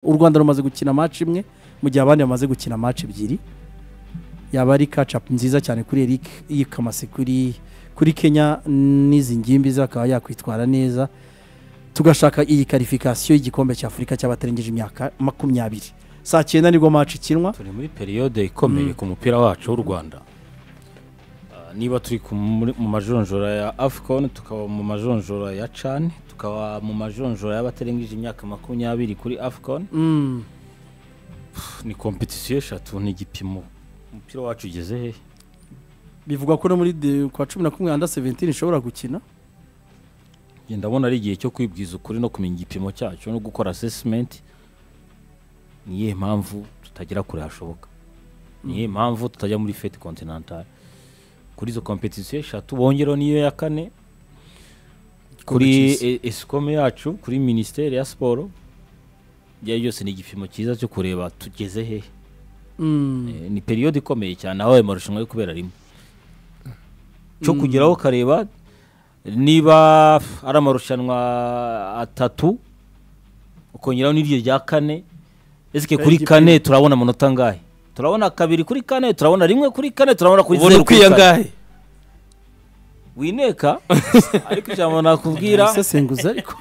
u rwanda rumaze gukina match imwe mu gihe abandi bamaze gukina match ebyiri yaba ari kacapu nziza cyane kuri eric yikamase kuri kuri kenya n'izi ngimbi ze akaba yakwitwara neza tugashaka iyi karifikasiyo y'igikombe cya afurika cy'abatarengeje imyaka makumyabiri saa cyenda nibwo match ikinwa turi muri periyode ikomeye ku mupira wacu w'u rwanda Ah, niba turi ku- muri- mu majonjora ya afcon tukaba mu majonjora ya can tukaba mu majonjora y'abatarengeje imyaka makumyabiri kuri afcon Mm, ni kompetisiyo eshatu ni igipimo umupira wacu ugeze hehe bivugwa ko no muri de- kwa cumi na kumwe anda seventini ishobora gukina Njye ndabona ari igihe cyo kwibwiza ukuri no kumenya igipimo cyacu no gukora assessment ni iyihe mpamvu tutagera kure hashoboka ni iyihe mpamvu tutajya muri fete continental kuri izo kompetisiyo eshatu bongereho n'iyo ya kane kuri cyiza. e- escom yacu kuri minisiteri ya siporo ibyo ari byose ni igipimo cyiza cyo kureba tugeze hehe Mm, Eh, ni periyode ikomeye cyane aho ayo marushanwa ari kubera rimwe cyo kugeraho ukareba niba ari amarushanwa atatu ukongeraho n'iryo rya kane ese kuri Igipimo. kane turabona amanota angahe turabona kabiri kuri kane turabona rimwe kuri kane turabona kuri ubona zeru kuri ukwiye kane. angahe wineka ariko ijambo nakubwira ibisesenguzi ariko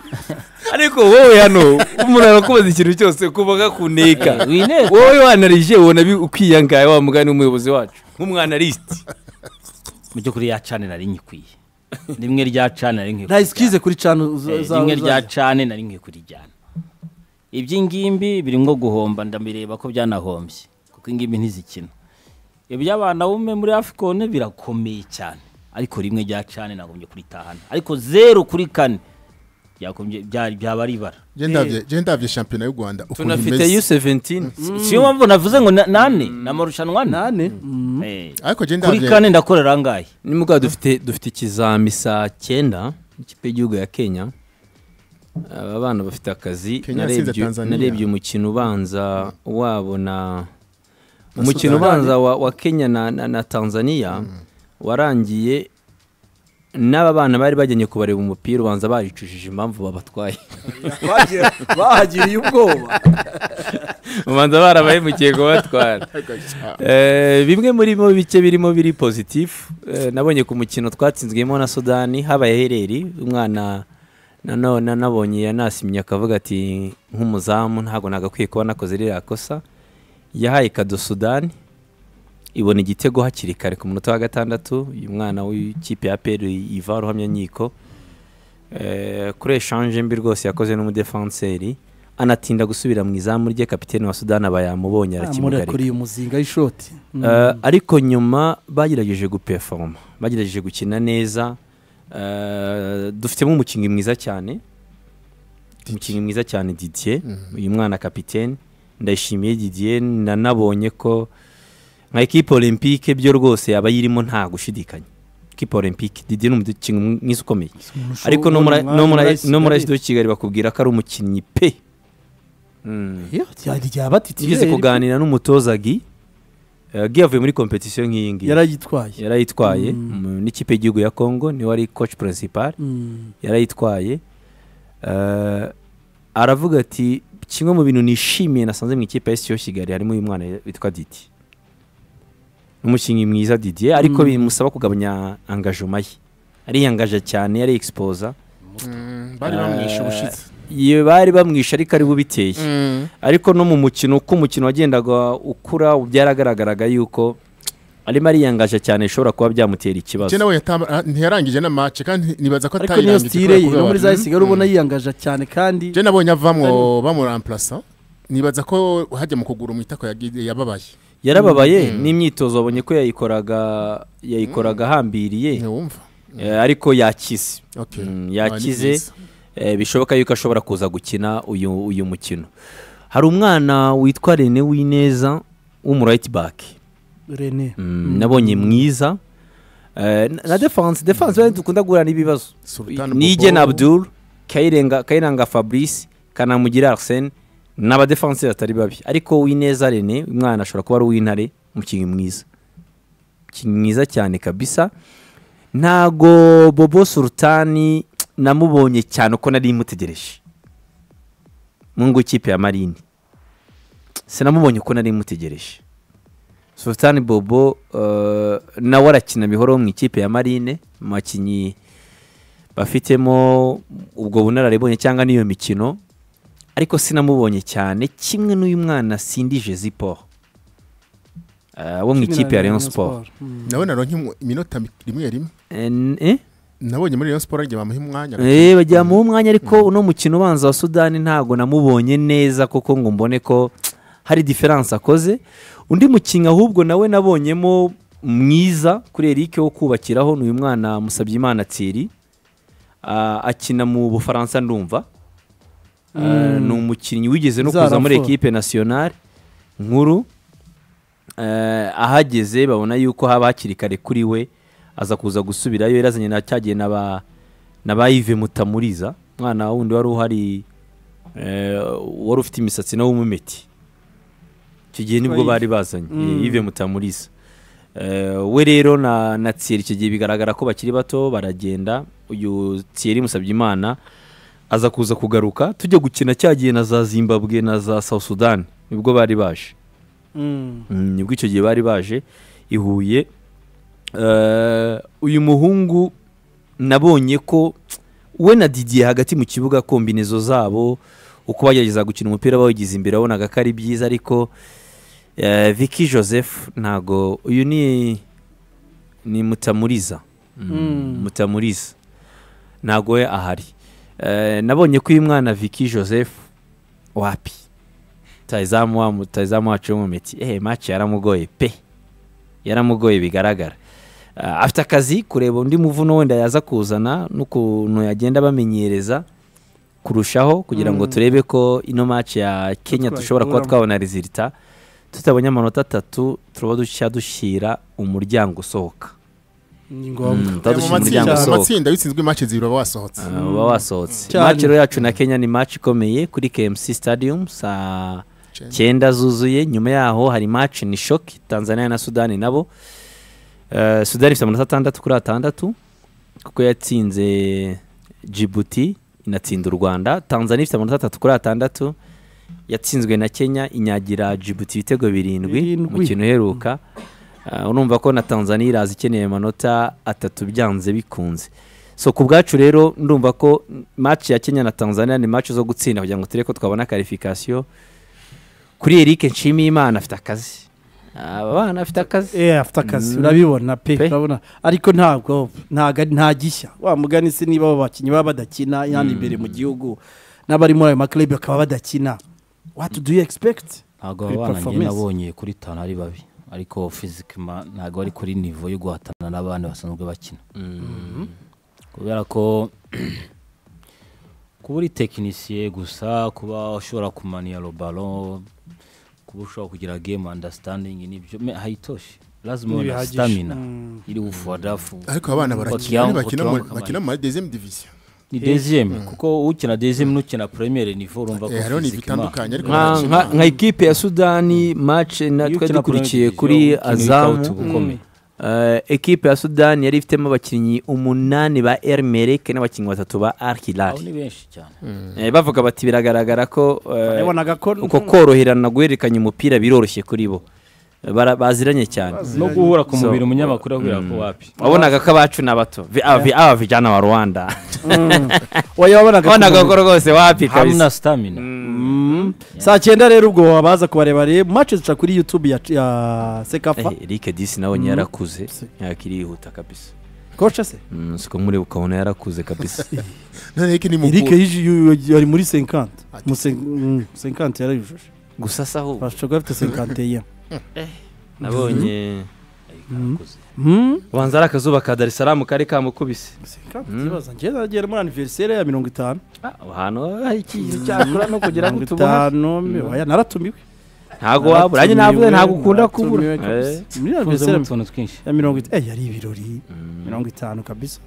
ariko wowe hano umuntu arakubaza ikintu cyose kuvuga kuneka Eh, wineka wowe wanarije ubona bi- ukwiye angahe wa mugani w'umuyobozi wacu nk'umwanarisiti mu by'ukuri ya cane nari nyikwiye rimwe rya cane nari nkwiye nta kurijyana. isikize kuri canu Eh, rimwe rya cane nari nkwiye kurijyana iby'ingimbi birimo guhomba ndabireba ko byanahombye kuko ingimbi ntizikina iby'abana bumwe muri afcon birakomeye cyane ariko rimwe rya cane nagombye kuritahana ariko zeru kuri kane byagombye- bya- byaba ari ibara genda ndabye shampiyona y'u rwanda ukuntu tunafite imeze yu seventini siyo mpamvu navuze ngo na- nane ni amarushanwa ane nane Eh, ariko genda kuri ndabye kane ndakorera angahe ni mugabo dufite dufite ikizami saa cyenda ikipe y'igihugu ya kenya aba bana bafite akazi Kenya yatsinze narebye Tanzania. narebye umukino ubanza wabo na umukino Sudani. ubanza wa, wa kenya na, na, na tanzania warangiye n'aba bana bari bajyanye kubareba umupira ubanza baricujije impamvu babatwaye bahagiriye ubwoba ubanza barabahemukiye kubatwara Eh, bimwe muri mo bike birimo biri pozitifu Eh, nabonye ku mukino twatsinzwemo na sudani habaye hereri umwana nanone nabonye yanasimye akavuga ati nk'umuzamu ntabwo nagakwiye kuba nakoze ririya kosa yahaye kado sudani ibona igitego hakiri kare ku munota wa gatandatu uyu mwana w'ikipe ya peri iva ruhamyanyiko Eh, kuri eshanje mbi rwose yakoze n'umudefanseri anatinda gusubira mu izamu rye kapitene wa sudani aba yamubonye arakimugarika murakuriye umuzinga w'ishoti Mm. Eh, ariko nyuma bagerageje gupefoma bagerageje gukina neza Eh, dufitemo umukinnyi mwiza cyane umukinnyi mwiza cyane didier uyu mwana kapitene ndayishimiye didier nanabonye ko nka ekipe olympique byo rwose yaba yirimo nta gushidikanya ekipe olympique didier ni umukinnyi mwiza ukomeye ariko no muri- no muri- no muri AS de kigali bakubwira ko ari umukinnyi pe Mm. Nigeze kuganira n'umutoza Guy Eh, Guy yavuye muri kompetisiyo nk'iyi ngiyi yarayitwaye yarayitwaye Mm. mu- n'ikipe y'igihugu ya Congo niwe ari coach principal Mm. yarayitwaye Eh, aravuga ati kimwe mu bintu nishimiye nasanze mu ikipe ya SCO Kigali harimo uyu mwana witwa Didi n'umukinnyi mwiza Didier ariko Mm. bimusaba kugabanya engagement ye ariyangaje cyane yari exposer bari bamwishe ubushize iyo bari bamwishe ariko ari bubiteye ariko no mu mukino uko umukino wagendaga ukura byaragaragaraga yuko arimo ariyangaje cyane bishobora kuba byamutera ikibazo genda we yatamba- ah, ntiyarangije na match kandi nibaza ko ariko niyo atayirangije sitire kubera ye no muri kubabara. za sigari ubona yiyangaje cyane kandi je nabonye avamwo bamuramplasa nibaza ko hajya mu kugura umwitako yagiye- yababaye yarababaye n'imyitozo wabonye ko yayikoraga yayikoraga ahambiriye ntiwumva eh, ariko yakize Okay. Mm, Ah, ni yakize byiza. eh, bishoboka yuko ashobora kuza gukina uyu uyu mukino hari umwana witwa Rene Wineza w'umu right back rene Mm, nabonye mwiza Eh, na- na defense defense bari dukunda guhura n'ibibazo Sultan Nige Bobo. Abdul Kairenga Kairenga Fabrice Kanamugira Arsene ni abadefenseri batari babi ariko Wineza Rene umwana ashobora kuba ari uw'intare umukinnyi mwiza umukinnyi mwiza cyane kabisa ntago Bobo Sultani namubonye cyane uko nari mutegereje mu ngo ikipe ya Marine sinamubonye uko nari mutegereje sultani bobo eh, nawe arakina bihoro mu ikipe ya marine mu bakinnyi bafitemo ubwo bunararibonye cyangwa n'iyo mikino ariko sinamubonye cyane kimwe n'uyu mwana sindije ziporo Eh, wo mu ikipe ya rayon siporo nawe naronke imu- iminota mi- rimwe rimwe nabonye muri Rayon Sport agiye bamuha umwanya bajyamuha umwanya ariko uno mukino ubanza wa sudani ntabwo namubonye neza kuko ngo mbone ko hari diferanse akoze undi mukinnyi ahubwo nawe nabonyemo mwiza kuri eric wo kubakiraho ni uyu mwana musabyimana tsiri Ah, akina mu bufaransa ndumva Ah, ni umukinnyi wigeze no kuza muri Zarafo. ekipe nasiyonari nkuru Eh, ahageze babona yuko haba hakiri kare kuri we aza kuza gusubirayo yarazanye na cyagiye na ba na ba Yves Mutamuriza umwana wundi wari uhari eh, wari ufite imisatsi nawe w'umumeti icyo gihe nibwo Yves. bari bazanye Mm. eh, Yves Mutamuriza Eh, we rero na na Thierry icyo gihe bigaragara ko bakiri bato baragenda uyu Thierry Musabyimana aza kuza kugaruka tujya gukina cya gihe na za Zimbabwe na za South Sudan nibwo bari baje Mm. Mm, nibwo icyo gihe bari baje i huye Eh, uyu muhungu nabonye ko we na didiye hagati mu kibuga kombinezo zabo uko bagerageza gukina umupira bawugize imbere wabonaga ko ari byiza ariko eh, Vicky joseph ntago uyu ni ni mutamuriza Mm, Mm. mutamuriza ntago we ahari Eh, nabonye ko uyu mwana Vicky joseph wapi rutayizamu wa- rutayizamu wacu wo mu miti ehe maci yaramugoye pe yaramugoye bigaragara Ah, afite akazi kureba undi muvuno wenda yaza kuzana n'ukuntu yagenda bamenyereza kurushaho kugira ngo Mm. turebe ko ino maci ya kenya dushobora kuba twayikuramo. twabona rizirita tutabonye amanota atatu turaba dushya dushyira umuryango usohoka ni ngombwa Mm, mu Twadushije umuryango matsinda mu usohoka. matsinda witsinzwe match zibiri uba wasohotse Ah, uba wasohotse Cyane. maci rero yacu na kenya ni maci ikomeye kuri kmc stadium saa Chen. cyenda zuzuye nyuma yaho hari match ni shock tanzania na sudani nabo Eh, sudani ifite amanota atandatu kuri atandatu kuko yatsinze jibuti inatsinda u rwanda tanzania ifite amanota atatu kuri atandatu yatsinzwe na kenya inyagira jibuti ibitego birindwi Birindwi. umukino uheruka Eh, urumva ko na tanzania iraza ikeneye amanota atatu byanze bikunze so ku bwacu rero ndumva ko match ya kenya na tanzania ni match zo gutsinda kugira ngo turebe ko twabona karifikasiyo kuri eric nshimiyimana afite akazi aba bana afite akazi eh afite akazi Mm. urabibona pe Pe. urabona ariko ntabwo ntago ari- nta gishya wa mugani se niba abo bakinnyi baba badakina yandi imbere mu gihugu n'abari muri ayo makirebi bakaba badakina what do you expect ntabwo Kuri aba bana njye performance. nabonye kuri tanu ari babi ariko fizikima ntabwo ari kuri nivo yo guhatana n'abandi basanzwe bakina kubera ko kuba uri tekinisiye gusa kuba ushobora kumaniya robaro kuba ushobora kugira gemu andasitandingi nibyo me- hayitoshi lazima Ni ubona bihagije. sitamina Mm. iri bufadafu ariko abana Bakira- barakina ari bakina mu- bakira- bakina muri deuxième division ni deziyeme kuko ukina deziyeme n'ukina premiere nivo urumva ko Eh, hariho ni fizikima bitandukanye ariko nka, nka, barakina nka ikipe ya sudani match na twe dukurikiye kuri azamu Eh, ekipe ya sudani yari ifitemo abakinnyi umunani ba ermereke n'abakinnyi batatu ba Al Hilal. abo ni benshi cyane Eh, bavuga bati biragaragara ko eh, wabonaga ko uko koroherana guhererekanya umupira biroroshye kuri bo Eh, bara- baziranye cyane no guhura ku So, mubiri umunyamakuru ahurira ko wapi wabonaga ko abacu ni abato Vi- aba vi- aba vijana wa rwanda Mm. Oya, wabonaga ko- wabonaga ko rwose wapi hamna kabisa stamina Mm. saa cyenda rero ubwo wabaza kubareba reba mace zica kuri youtube ya, ya sekafa Eh, Eric disi nawe yarakuze Si. yakirihuta kabisa kocha se Mm, siko muri ukabona yarakuze kabisa none yake ni eric mukuru yiji- yu- yu- ari muri 50 Ati. mu sen- mm, 50 yarayujuje gusa saho bashobora kuba bafite 51 nabonye Yarakuze. Mm. ubanza ari akazuba ka dar es salaam kari kamukubise Mm. ikibazo njye nagera muri aniveriseri ya mirongo itanu ahantu hari ikintu cyakora no kugira ngo mirongo tubone itanu mi- oya, naratumiwe ntabwo wabura nanjye navuze ntabwo ukunda kubura Naratumiwe kabisa. Eh, muri Ufunzemo aniveriseri utuntu twinshi ya mirongo itanu yari ibirori mm. mirongo itanu kabisa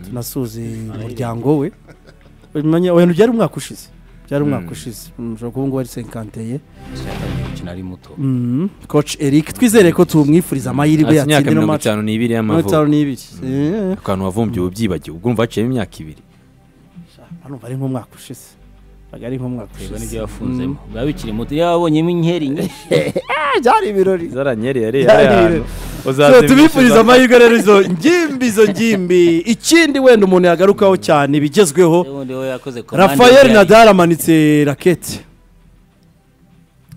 tunasuze umuryango we Ubimenya- oya byari umwaka ushize byari umwaka ushize Mm, ushobora kuba ngo ari senkanteye Sinshaka gukina ari muto Mm, coach eric twizere ko tumwifuriza amahirwe Afite imyaka yatsinde no mirongo match itanu n'ibiri mirongo y'amavuko itanu n'ibiri Eh, akantu wavumbye ubu byibagiwe ubwo umva haciyemo imyaka ibiri hano bari nk'umwaka ushize ari nk'umwaka reba ushize n'ibyo yafunzemo biba bikiri muto iyo wabonyemo inkeri nyinshi Ah, byari ibirori zaranyeri yariye Byari ahantu ibirori. So, tubifuriza amahirwe rero izo ngimbi izo ngimbi ikindi wenda umuntu yagarukaho cyane ibigezweho ubundi we yakoze komande rafael yari- nadal amanitse rakete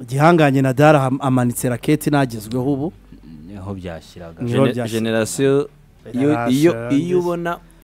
igihangange nadal aham- amanitse rakete ntagezweho ubu niho byashyiraga Ni- generasiyo iyo iyo iyo ubona